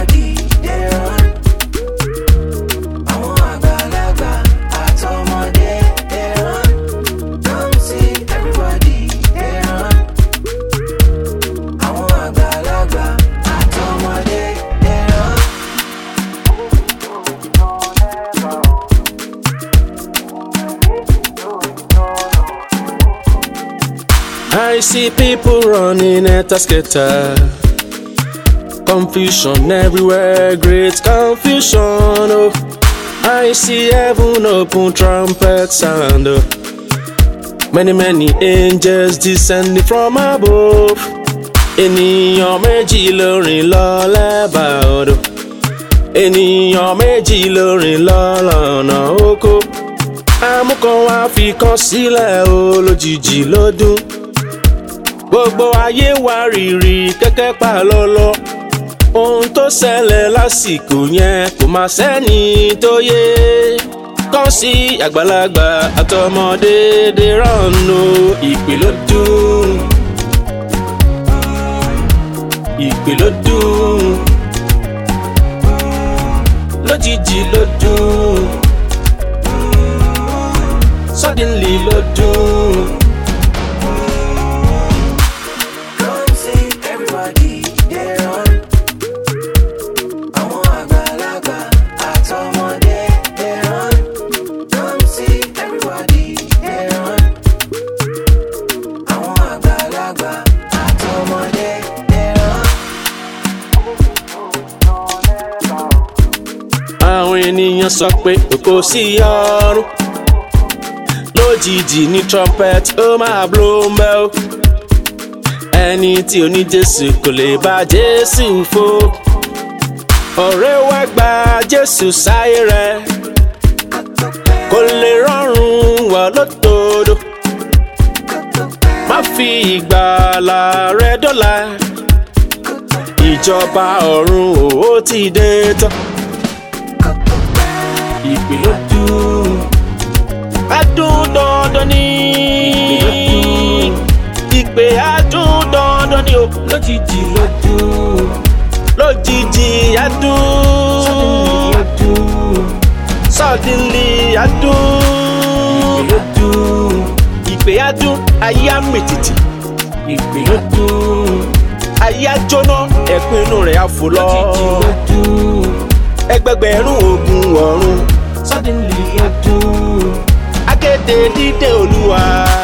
everybody dey run. Àwọn àgbàlagbà àtọmọdé dey run. Come see everybody dey run. Àwọn àgbàlagbà àtọmọdé dey run. I see people running at a skater. Confusion everywhere, great confusion. Oh, I see heaven open, trumpet sound. Oh. Many, many angels descending from above. Ènìyàn méjì ló rìn lọ lẹ́bàá odò. Ènìyàn méjì ló rìn lọ lọ́nà oko. Amúkan wá fi kan sílẹ̀ o lójijì lọ́dún gbogbo ayé wa rìrì kẹ́kẹ́ pa lọ́lọ́ ohun tó ṣẹlẹ̀ lásìkò yẹn kò má sẹ́ni tó yé kàn sí àgbàlagbà àtọmọdé dé rànú ìpè ló dùn ìpè ló dùn lójijì ló dùn suddenly ló dùn. Come see everybody dey run. Àwọn àgbàlagbà àtọmọdé dey run. Come see everybody dey run. Àwọn àgbàlagbà àtọmọdé dey run. àwọn ènìyàn sọ pé kò sí ọrùn lójijì ní trumpet ó máa blow ń bẹ́ ó ẹni tí ò ní jésù kò lè bá jésù fò ọ̀rẹ́ wa gba jésù sáyé rẹ̀ kò lè rọrùn wà lótòdó má fi ìgbàlà rẹ dọ́là ìjọba ọ̀run ò ti dé tán ìpè ló dùn adùn dandan ní ìpè adùn dandan ní o lójijì ló dùn lójijì adùn suddenly adùn ìpè ló dùn ìpè adùn ayé àmìtìtì ìpè ló dùn ayé àjóná ẹ̀pin inú rẹ̀ á fò lọ ẹgbẹgbẹ̀rún ogun ọ̀run suddenly adùn akéde dídé olúwa.